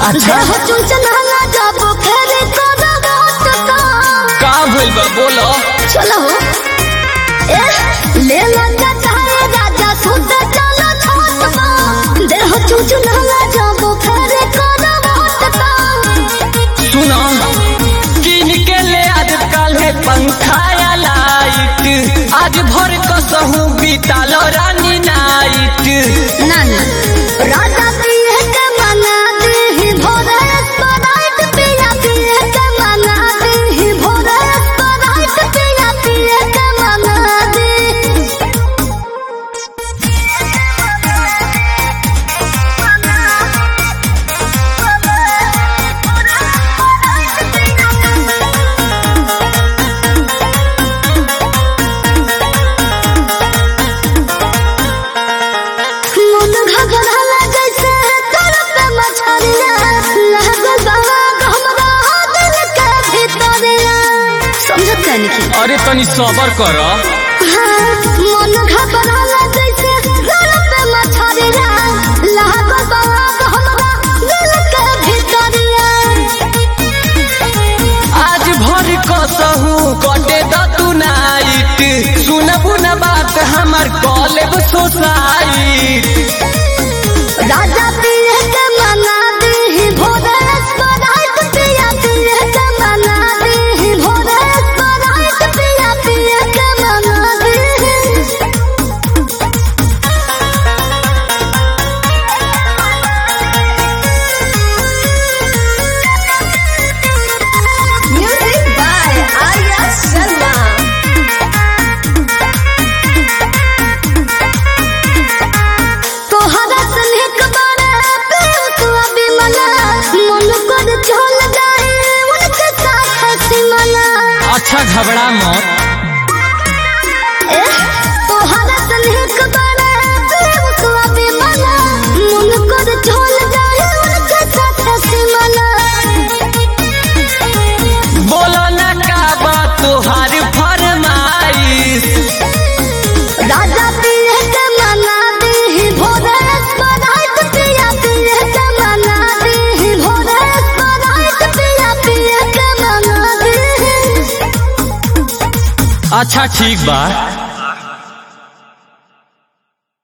अच्छा देह चुनचुनाला जब फेरे करबो तो का भइल बा बोलो चलो हो ए ले लगा चाहे राजा सुत चलो छोट बा देह चुनचुनाला जब फेरे करबो तो सुनो किन के ले आज काल्हे पंखा या लाइट आज भर कसहू बितालो रानी नाइट ना ना राजा पिए के मना दे भोरे स्प्राइट पिया पिए के मना दे भोरे स्प्राइट पिया पिए के मना दे मन घबराला जैसे तरफ मछरिया लागल बा हमरा दिल के भीतरिया समझत कहनी की अरे तनी सबर कर हाँ, मन घबराला जैसे तरफ मछरिया लागल बा हमरा दिल के भीतरिया आज भर कसहू कटे द तू नाइट सुनबू न बात हमर कॉलेज सोसाइट राजा पिए के मना दे भोरे स्प्राइट पिया पिए के मना दे भोरे स्प्राइट पिया पिए के मना दे Music by Arya Sharma. तोहरा स्नेह बारे प्रेम तू अभी मना मन कर चल जाए उनके साथ हंसी मना अच्छा घबरा मत ए, तोहरा स्नेह बारे प्रेम तू अभी मना मन कर चल जाए उनके साथ हंसी मना बोलो न का बात तोहार फरमाइश राजा पिए के मना दे भोरे स्प्राइट पिया पिए के मना दे भोरे स्प्राइट पिया पिए के मना दे अच्छा ठीक बा